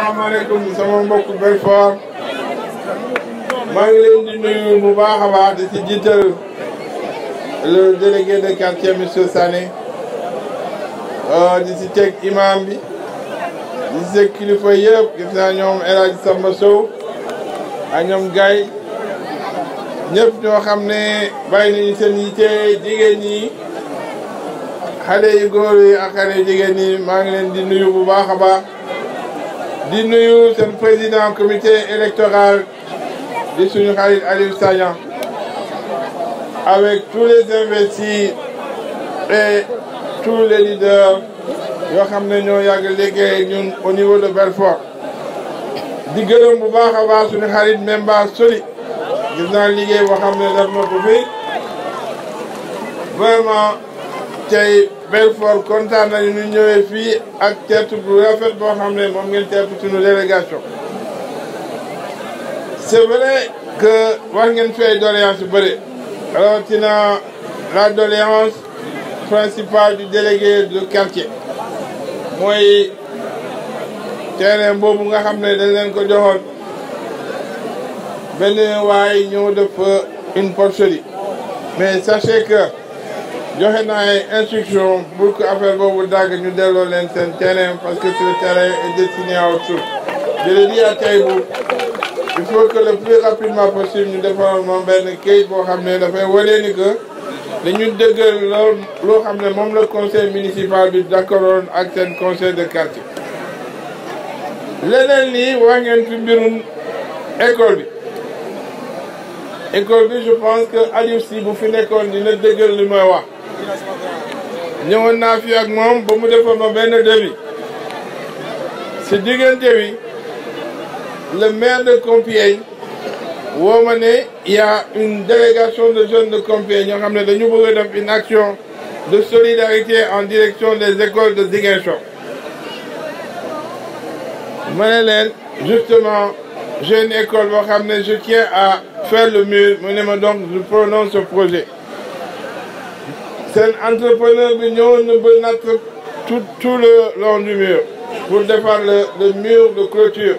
asalaamaaleykum sama mbokk Belfort maa ngi leen di nuyu bu baax a baax di ci jiital le délégué de quartier monsieur Sané di ci teg imam bi di ci teg kilifa yëpp gis naa ñoom El Hadj Samba Sow ak ñoom Gaye ñëpp ñoo xam ne bàyyi nañu seen yitte jigéen ñi xale yu góor yi ak xale yu jigéen ñi maa ngi leen di nuyu bu baax a baax di nuyu seen président comité électoral di suñu xarit Aliou Sagnan avec tous les investis et tous les leaders yoo xam ne ñoo yàgg liggéey ñun au niveau de Belfort di gërëm bu baax a baax suñu xarit Memba Soli gis naa liggéey boo xam ne def na ko fi vraiment tey Belfort kontaan nañu ñu ñëwee fii ak teertu bu rafet boo xam ne moom ngeen teertu suñu délégation c'est vrai que war ngeen fi ay doléance yu bëri rawatina la doléance principale du délégué de quartier mooy terrain boobu nga xam ne dañ leen ko joxoon benn waay ñëw def une porcherie mais sachez que joxe naa ay instruction pour que affaire boobu dagg ñu delloo leen seen terrain parce que ce terrain est destiné à autre chose je le dis à Taïbou il faut que le plus rapidement possible ñu defaral moom benn kayit boo xam ne dafay wane ni que dañu dëggal loolu loo xam ne moom la conseil municipal bi d'accordoon ak seen conseil de quartier leneen lii wax ngeen fi mbirum école bi école bi je pense que Aliou Sy bu fi nekkoon dina dëggal li may wax ñëwoon naa fi ak moom ba mu defal ma benn devis si diggante bi le maire de Compiègne woo ma ne y a une délégation de jeunes de Compiègne ñoo xam ne dañu bëgg a def une action de solidarité en direction des écoles de Ziguinchor ma ne leen justement j'ai une école boo xam ne je tiens à faire le mur mu ne ma donc je prononce ce projet seen entrepreneur bi ñëwoon na ba natt tout tout le long du mur pour defar le le mur de clôture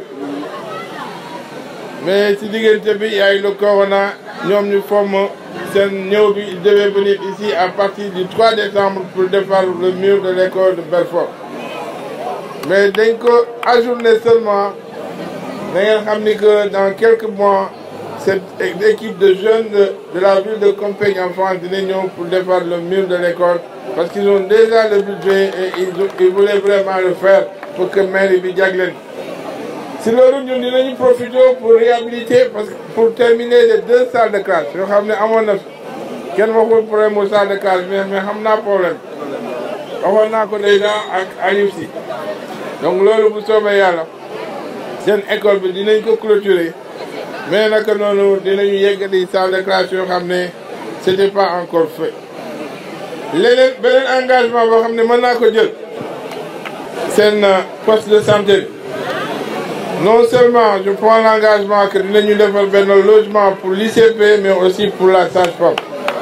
mais si diggante bi yaay le corona ñoom ñu forme seen ñëw bi il devait venir ici à partir du 3 décembre pour defar le mur de l'école de Belfort mais dañ ko ajourné seulement da ngeen xam ni que dans quelques mois cette équipe de jeunes de, de la ville de Compiègne en France dina ñëw pour defar le mur de l'école parce qu'ils ont déjà le budget et ils, ils voulaient vraiment le faire pour que mairie bi jagleen si loolu ñun dinañu profiter pour réhabiliter parce que pour terminer les deux salles de classe yoo xam ne amoon na kenn waxul problème mu salle de classe mais mais xam naa problème waxoon naa ko déjà ak Aliou Sy donc loolu bu soobee yàlla seen école bi dinañ ko clôturer mais naka noonu dinañu yeggali salle de classe yoo xam ne c'était pas encore fait leneen beneen engagement boo xam ne mën naa ko jël seen poste de santé non seulement je prends l'engagement que dinañu defal benn logement pour l'ICP mais aussi pour la sage-femme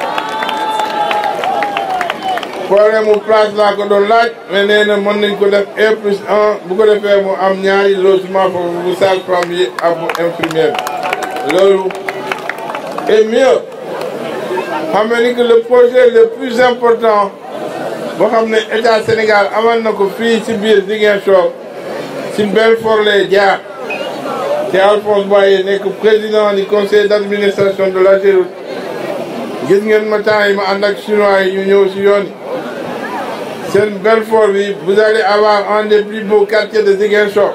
problème mu place laa ko doon laaj mais nee na mën nañ ko def un plus un bu ko defee mu am ñaari logement foofu bu sage-femme yi ak bu infirmière loolu et mieux xam nga ni que le projet le plus important boo xam ne état Sénégal amal na ko fii ci biir Ziguinchor ci Belfort lay jaar te Alphonse Boye nekk président du conseil d'administration de l'AGEROUTE gis ngeen ma temps yi ma ànd ak chinois yi ñu ñëw ci yoon seen Belfort bi vous allez avoir un des plus beaux quartiers de Ziguinchor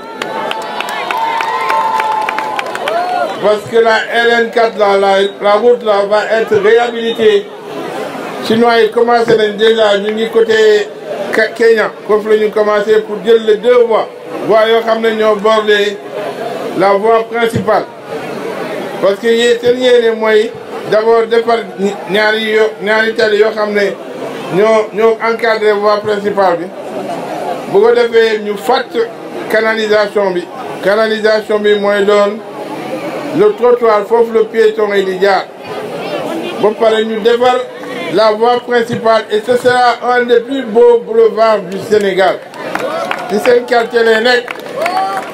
parce que la LN4 là la la route là va être réhabilitée chinois yi commencé nañ déjà ñu ngi côté Kenya foofu la ñu commencé pour jël les deux voies voies yoo xam ne ñoo bordé la voie principale parce que yéen seen yéene mooy d'abord defar ñaari yo ñaari tali yoo xam ne ñoo ñoo encadré voie principale bi bu ko defee ñu fàtt canalisation bi canalisation bi mooy doon le trottoir foofu le piéton yi di jaar ba pare ñu defar la voie principale et ce sera un des plus beaux boulevards du Sénégal ci seen quartier lay nekk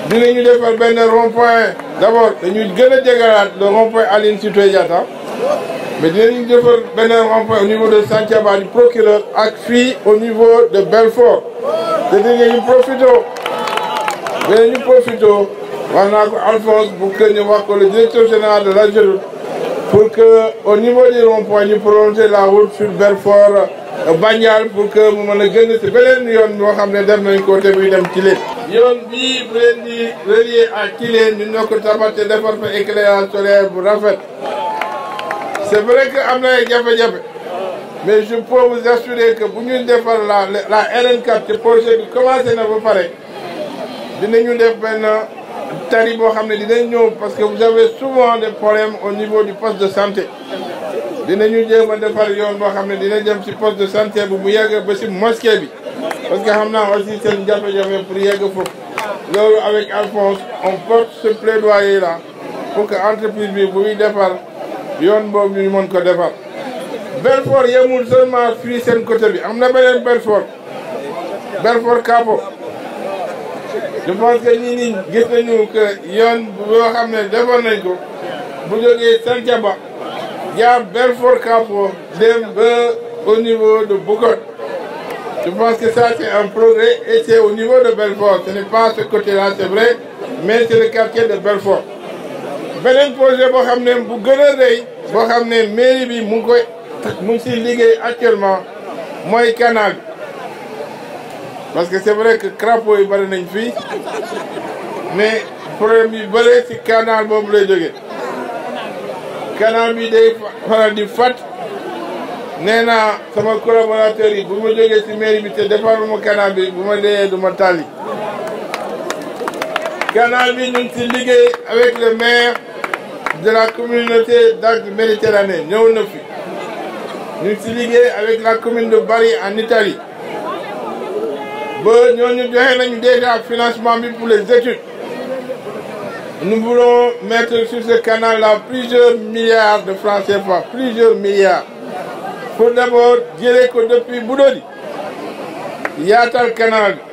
dinañu defar benn rond point d' abord dañuy gën a jegalaat le rond point Aline Sitoé Diatta mais dinañu defar benn rond point au niveau de Santhiaba du procureur ak fii au niveau de Belfort te dinañu profité dinañu profité wax naa ko Alphonse bu que ñu wax ko le directeur général de l'AGEROUTE pour que au niveau du rond point ñu prolonger la route sur Belfort Bandial pour que mu mën a gën si beneen yoon boo xam ne def nañ ko te muy dem Tilène yoon bii bu leen di relier à Tilène ñu ñoo ko tabax te defar fa éclairage solaire bu rafet c'est vrai que am na ay jafe-jafe mais je peux vous assurer que bu ñuy defar la la RN4 te projet bi commencé na ba pare dinañu def benn tari boo xam ne dinañ ñëw parce que vous avez souvent des problèmes au niveau du poste de santé dinañu jéem a defar yoon boo xam ne dina jëm si poste de santé bu mu yegg ba si mosquée bi parce que xam naa aussi seen jafe-jafe pour yegg foofu loolu avec Alphonse on porte ce plaidoyer là pour que entreprise bi bu muy defar yoon boobu ñu mën ko defar Belfort yemul seulement fii seen côté bi am na beneen Belfort Belfort Capo je pense que ñii nii gis nañu que yoon boo xam ne defoon nañ ko bu jógee Santhiaba jaar Belfort Capo dem ba au niveau de Boucotte je pense que ça c'est un progrès et c'est au niveau de Belfort ce n'est pas ce côté-là c'est vrai mais c'est le quartier de Belfort beneen projet boo xam ne bu gën a rëy boo xam ne mairie bi mu ngi koy mu ngi si liggéey actuellement mooy canal bi parce que c'est vrai que crapaud yi bëri nañ fii mais problème yi bëri si canal boobu lay jógee canal bi day faral di fat nee naa sama collaborateur yi bu ma jógee si mairie bi te defaruma canal bi bu ma dee du ma tàlli canal bi ñu ngi si liggéey avec le maire de la communauté d'Arc Méditerranée ñëw na fi ñu ngi si liggéey avec la commune de Bari en Italie ba ñooñu joxe nañu déjà financement bi pour les études nous voulons mettre sur ce canal là plusieurs milliards de francs CFA plusieurs milliards pour d'abord jëlee ko depuis Budodi yaatal canal bi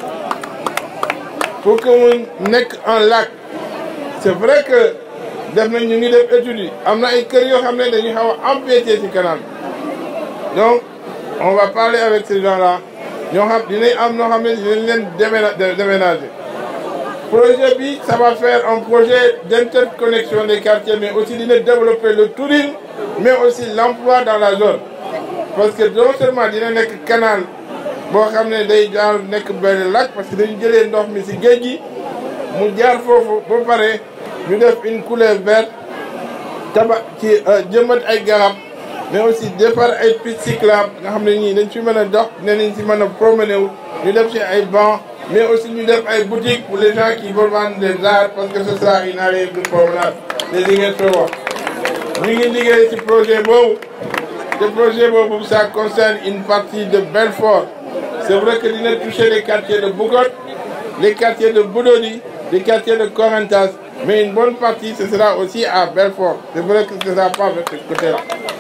pour que mu nekk un lac c'est vrai que def nañ ñu ngi def études yi am na ay kër yoo xam ne dañuy xaw a empiété ci canal bi donc on va parler avec ces gens là ñoo xam dinañ am ñoo xam ne dinañ leen déménager projet bi ça va faire un projet d'interconnexion des quartiers mais aussi dina développer le tourisme mais aussi l'emploi dans la zone parce que non seulement dina nekk canal boo xam ne day jaar nekk benn lac parce que dañu jëlee ndox mi ci géej gi mu jaar foofu ba pare ñu def une couleur verte taba ci jëmbat ay garab mais aussi defar ay pistes cyclables nga xam ne ñii dañ fi mën a dox ne nañ ci mën a promener wu ñu def ci ay bancs mais aussi ñu def ay boutiques pour les gens qui veulent vendre des arts parce que ce sera une allée de promenade des Ziguinchor ñu ngi liggéey ci projet boobu te projet boobu ça concerne une partie de Belfort c'est vrai que dina toucher les quartiers de Boucotte les quartiers de Budodi les quartiers de Corentas mais une bonne partie ce sera aussi à Belfort c'est vrai que ce sera pas de ce côté-là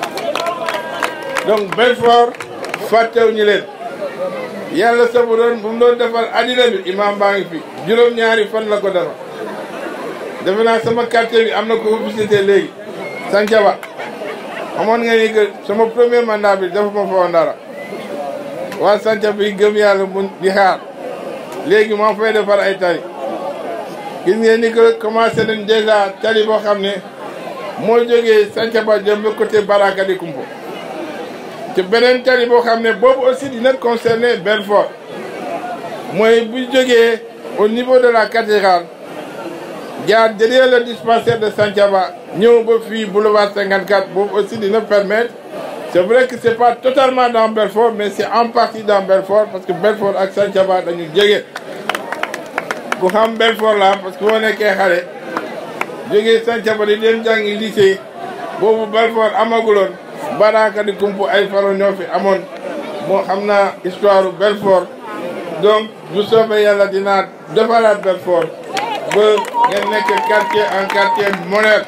donc Belfort fàttewuñu leen yàlla sa bu doon bu mu doon defar addina bi imam baa ngi fi juróom-ñaari fan la ko defar defe naa sama quartier bi am na ko visité léegi Santhiaba amoon nga ni que sama premier mandat bi dafa ma fa woon dara waa Santhiaba yi gëm yàlla mun di xaar léegi moo fay defar ay tali gis ngeen ni que commencé nañ déjà tali boo xam ne moo jógee Santhiaba jëm ba côté Baraka di Kumpo te beneen tali boo xam ne boobu aussi dina concerner Belfort mooy bu jógee au niveau de la cathédrale jaar derrière le dispensaire de Santhiaba ñëw ba fii boulevard 54 boobu aussi dina permettre c'est vrai que c'est pas totalement dans Belfort mais c'est en partie dans Belfort parce que Belfort ak Santhiaba dañu jege ku xam Belfort la parce que boo nekkee xale jógee Santhiaba di leen jàngi lycée boobu Belfort amaguloon Baraka di kumpu ay faro ñoo fi amoon moo xam naa histoire Belfort donc bu soobee yàlla dinaa defaraat Belfort ba ngeen nekk quartier en quartier moderne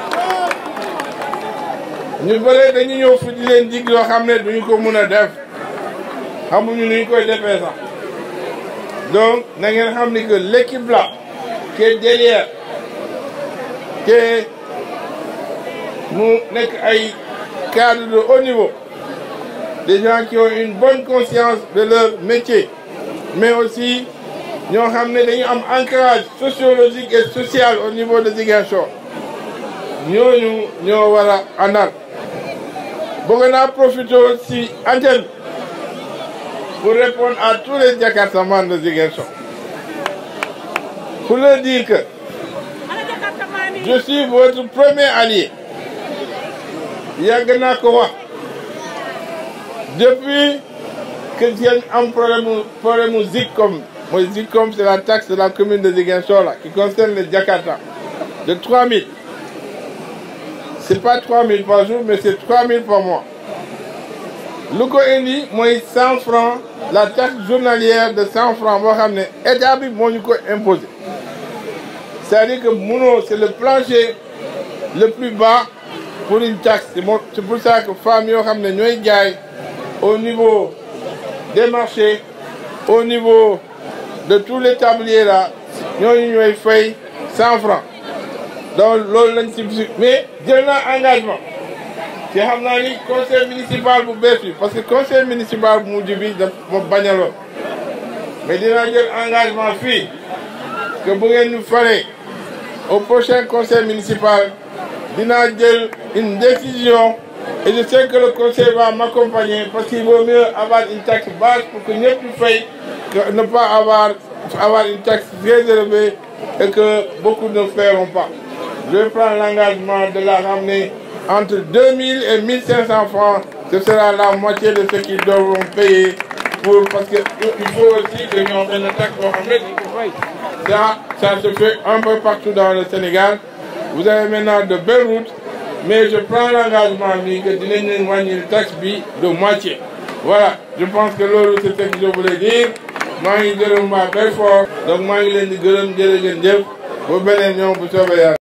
ñu bëre dañu ñëw fi di leen dig yoo xam ne duñu ko mun a def xamuñu nuñ koy defee sax donc na ngeen xam ni que l'équipe là qui est derrière te mu nekk ay cadres de haut niveau des gens qui ont une bonne conscience de leur métier mais aussi ñoo xam ne dañu am ancrage sociologique et social au niveau de Ziguinchor ñooñu ñoo war a àndal bëgg naa profiter aussi antenne pour répondre à tous les Jakartamans de Ziguinchor pour leur dire que je suis votre premier allié yàgg naa ko wax depuis que ngeen am problème mu problème mu ZICOM mooy ZICOM c'est la taxe de la commune de Ziguinchor là qui concerne les Jakarta de 3000 c'est pas 3000 par jour mais c'est 3000 par mois lu ko indi mooy 100 francs la taxe journalière de 100 francs boo xam ne état bi moo ñu ko imposé c'est-à-dire que munoo c'est le plancher le plus bas pour une taxe c'est pour ça que femmes yoo xam ne ñooy jaay au niveau des marchés au niveau de tous les tabliers là ñooñu ñooy fay 100 francs donc loolu lañ si mais jël naa engagement te xam naa ni conseil municipal bu bees bi parce que conseil municipal bu mujj bi daf ma bañaloon mais dinaa jël engagement fii que bu ngeen ñu faree au prochain conseil municipal dinaa jël une décision et je sais que le conseil va m'accompagner parce qu'il vaut mieux avoir une taxe basse pour que ñëpp ñu fay que ne pas avoir avoir une taxe très élevée et que beaucoup ne feront pas je vais prendre l'engagement de la ramener entre 2000 et 1500 francs ce sera la moitié de ce qu'ils devront payer pour parce que il faut aussi que ñoo benn taxe boo xam ne dañ ko fay ça ça se fait un peu partout dans le Sénégal vous avez maintenant de belles routes mais je prends l'engagement bi que dinañ leen wàññi taxe bi de moitié voilà je pense que loolu c'est ce que je voulais dire maa ngi gërëm waa Belfort donc maa ngi leen di gërëm jërë ngeen jëf ba beneen ñoom bu soobee yàlla